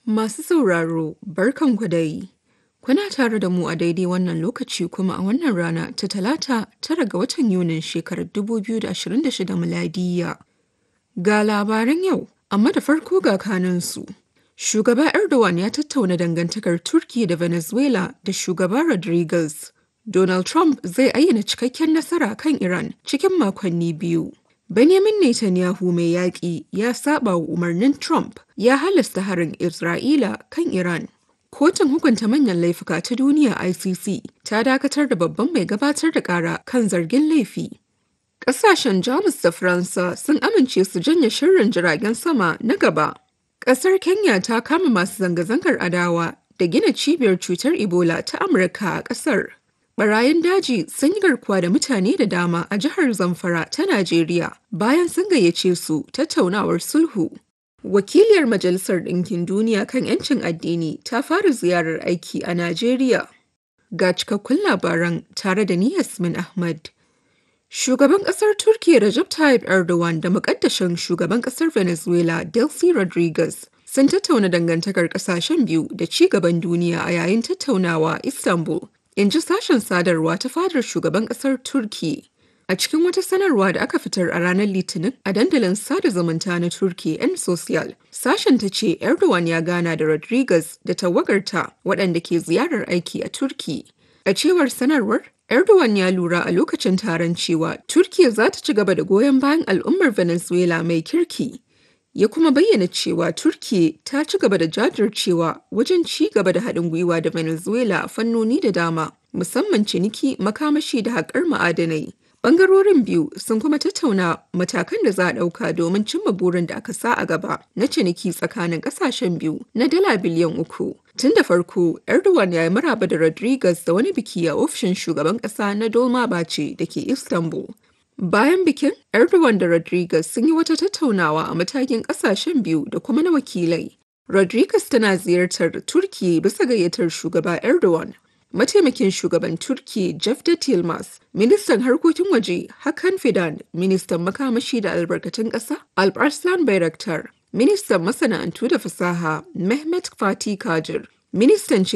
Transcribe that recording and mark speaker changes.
Speaker 1: Masu sauraro, barkanku dai. Kuna tare da mu a daidai wannan lokaci kuma a wannan rana ta Talata tara ga watan Yunin shekarar 2026 miladiyya. Ga labaran yau, amma da farko ga kanunsu. Shugaba Erdogan ya tattauna dangantakar Turki da Venezuela da shugaba Rodriguez. Donald Trump zai ayyana cikakken nasara kan Iran cikin makonni biyu. Benjamin Netanyahu mai yaƙi ya saba wa umarnin Trump ya halasta harin Isra'ila kan Iran. Kotun hukunta manyan laifuka ta duniya ICC ta dakatar da babban mai gabatar da ƙara kan zargin laifi. Ƙasashen Jamus da Faransa sun amince su janye shirin jiragen sama na gaba. Ƙasar Kenya ta kama masu zanga-zangar adawa da gina cibiyar cutar Ebola ta Amurka a ƙasar. Barayin daji sun yi garkuwa da mutane da dama a jihar Zamfara ta Najeriya bayan sun gayyace su tattaunawar sulhu. Wakiliyar Majalisar Ɗinkin Duniya kan 'yancin addini ta fara ziyarar aiki a Najeriya. Ga cikakkun labaran tare da ni Yasmin Ahmad. Shugaban ƙasar Turkiyya Recep Tayyip Erdogan da muƙaddashin shugaban ƙasar Venezuela Delcy Rodriguez sun tattauna dangantakar ƙasashen biyu da ci gaban duniya a yayin tattaunawa Istanbul in ji sashen sadarwa ta fadar shugaban kasar turki a cikin wata sanarwa da aka fitar a ranar litinin a dandalin sada zumunta na turki yan social sashen ta ce erdogan ya gana da rodriguez da tawagarta waɗanda ke ziyarar aiki a turki a cewar sanarwar erdogan ya lura a lokacin taron cewa turkiya za ta ci gaba da goyon bayan al'ummar venezuela mai kirki ya kuma bayyana cewa Turkiyya ta ci gaba da jajircewa wajen ci gaba da haɗin gwiwa da Venezuela a fannoni da dama, musamman ciniki, makamashi da haƙar ma'adanai. Bangarorin biyu sun kuma tattauna matakan da za a ɗauka domin cimma burin da aka sa a gaba na ciniki tsakanin ƙasashen biyu na dala biliyan uku. Tun da farko, Erdogan ya yi maraba da Rodriguez da wani biki a ofishin shugaban ƙasa na Dolmabahce da ke Istanbul. Bayan bikin, Erdogan da Rodriguez sun yi wata tattaunawa a matakin kasashen biyu da kuma na wakilai. Rodriguez tana ziyartar Turki bisa gayyatar shugaba Erdogan. Mataimakin shugaban Turki Cevdet Yılmaz, ministan harkokin waje Hakan Fidan, ministan makamashi da albarkatun ƙasa Alparslan Bayraktar, ministan masana'antu da fasaha Mehmet Fatih Kajir, ministan